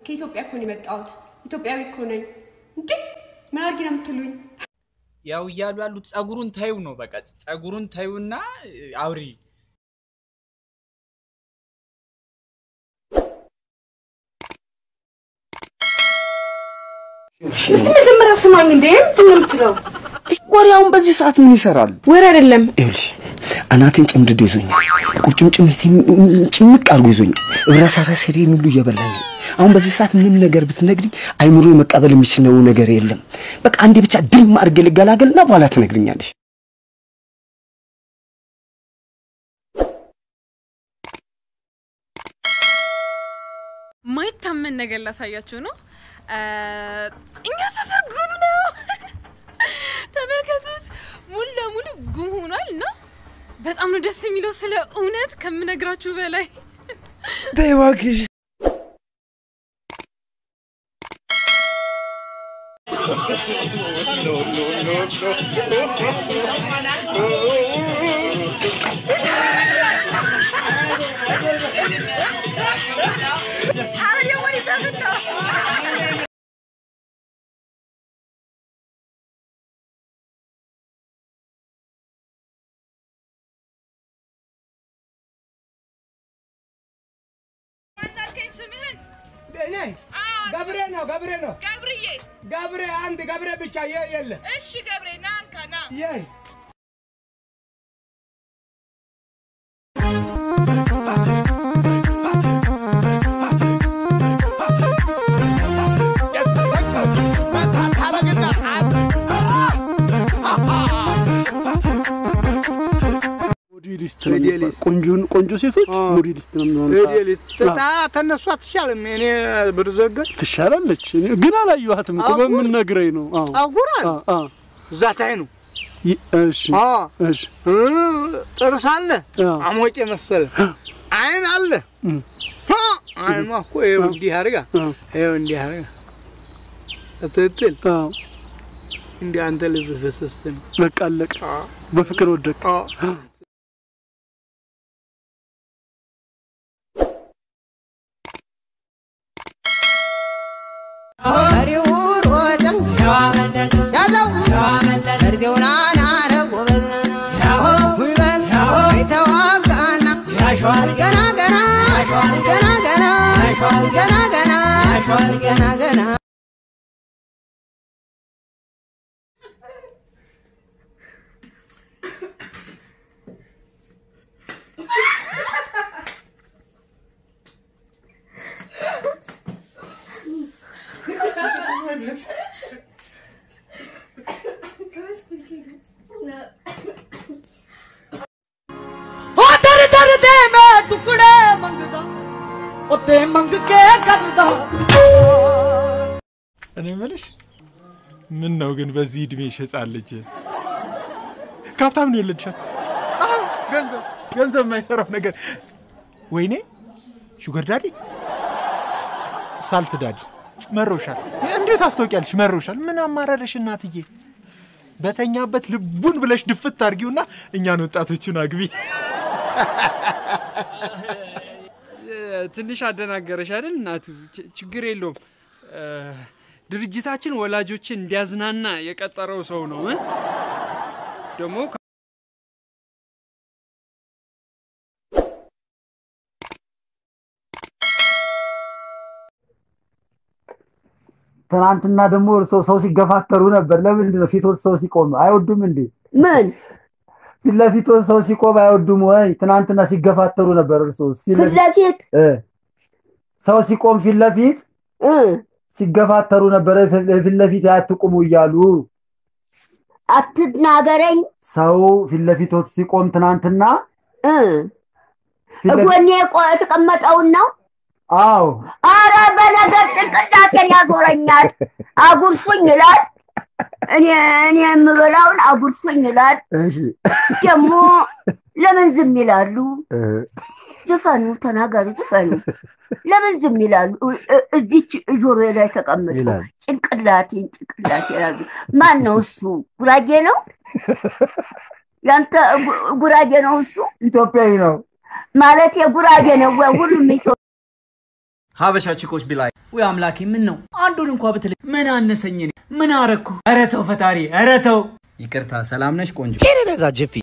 ከኢትዮጵያ እኮ ነው የመጣሁት። ኢትዮጵያዊ እኮ ነኝ። እንዴ ምን አድርጊ ነው የምትሉኝ? ያው እያሉ ያሉት ጸጉሩን ታዩ ነው። በቃ ጸጉሩን ታዩና አውሪ። እስቲ መጀመሪያ ስማኝ። እንዴ ምንድን ነው የምትለው? ወሬውን በዚህ ሰዓት ምን ይሰራል? ወሬ አይደለም። ይኸውልሽ አናቴን ጭምድዶ ይዞኛል። ቁርጭምጭሚቴን ጭምቅ አድርጎ ይዞኛል። እብረሰረሰሬን ሁሉ እየበላኝ ነው። አሁን በዚህ ሰዓት ምንም ነገር ብትነግሪኝ አይምሮ መቀበል የሚችለው ነገር የለም። በቃ አንዴ ብቻ ድም አድርጌ ልገላገልና በኋላ ትነግሪኛለሽ። ማይታመን ነገር ላሳያችሁ ነው። እኛ ሰፈር ጉም ነው። ተመልከቱት፣ ሙሉ ለሙሉ ጉም ሆኗል እና በጣም ነው ደስ የሚለው። ስለ እውነት ከምነግራችሁ በላይ ተይ እባክሽ። ገብሬ ነው ገብሬ ነው ገብርዬ ገብሬ አንድ ገብሬ ብቻ የ- የለ እሺ ገብሬ ና እንካ ና የ ሞዴሊስት ነው የሚባለው። ቆንጆን ቆንጆ ሴቶች ሞዴሊስት ነው የሚሆኑት። ሞዴሊስት ታ ተነሱ አትሻልም። እኔ ብርዘገን ትሻላለች። እኔ ግን አላየኋትም እኮ ጠጉር? በምን ነግረኝ ነው? አዎ ጠጉራል አ- አ። እዛ ታይ ነው ይ- እሺ አ እሺ እ፣ ጥርስ አለ አ። አሞጬ መሰለ አይን አለ እም። አ፣ አይኗ እኮ ይኸው እንዲህ አድርጋ አ። ይኸው እንዲህ አድርጋ ስትል አዎ እንዲህ አንተ ልብ ፈሰስት ነው በቃ አለቀ። በፍቅር ወደቅ። አ። እኔ የምልሽ ምን ነው ግን በዚህ እድሜ ህፃን ልጅ ከሀብታም ነው የወለድሻት? አዎ፣ ገንዘብ ገንዘብ የማይሰራው ነገር። ወይኔ ሹገር ዳዲ፣ ሳልት ዳዲ መሮሻል። እንዴት ታስታውቂያለሽ? መሮሻል። ምን አማራረሽ እናትዬ? በተኛበት ልቡን ብለሽ ድፍት አድርጊውና እኛን ወጣቶቹን አግቢ። ትንሽ አደናገረሽ አይደል እናቱ? ች- ችግር የለውም። እ፣ ድርጅታችን ወላጆችን እንዲያዝናና የቀጠረው ሰው ነው እ? ደግሞ ከ- ትናንትና ደግሞ እርሶ ሰው ሲገፋተሩ ነበር። ለምንድን ነው ፊቶት ሰው ሲቆም አይወዱም እንዴ? ምን ፊት ለፊቶት ሰው ሲቆም አይወዱም ወይ? ትናንትና ሲገፋተሩ ነበር። እርሶ ፊት ፊት ለፊት እ ሰው ሲቆም ፊት ለፊት እ ሲገፋተሩ ነበረ። ፊት ለፊት አትቁሙ እያሉ አትናገረኝ ሰው ፊት ለፊቶት ሲቆም ትናንትና እ ፊት ለፊት- ጎኔ ቆ- የተቀመጠውን ነው። አዎ አረ በነገር ጭንቅላቴን ያዞረኛል። አጉርሱኝ ይላል። እኔ እኔ የምበላውን አጉርሱኝ ይላል። እሺ ደግሞ ለምን ዝም ይላሉ? እ ዝፈኑ፣ ተናገሩ፣ ዝፈኑ። ለምን ዝም ይላሉ? እ- እ- እዚች ጆሮ ላይ ተቀምጦ ይላል። ጭንቅላቴን ጭንቅላቴ ይላሉ። ማን ነው እሱ? ጉራጌ ነው? ያንተ ጉ- ጉራጌ ነው እሱ? ኢትዮጵያዊ ነው ማለት የጉራጌ ነው ወይ? ሁሉም ኢትዮ ሀበሻ ቺኮች ቢላይ ወይ አምላኬ፣ ምን ነው አንዱን እንኳ ብትል ምን አነሰኝ? እኔ ምን አረኩ? ኧረ ተው ፈጣሪ፣ ኧረ ተው። ይቅርታ። ሰላም ነሽ ቆንጆ? ኬሬ ዛ ጀፊ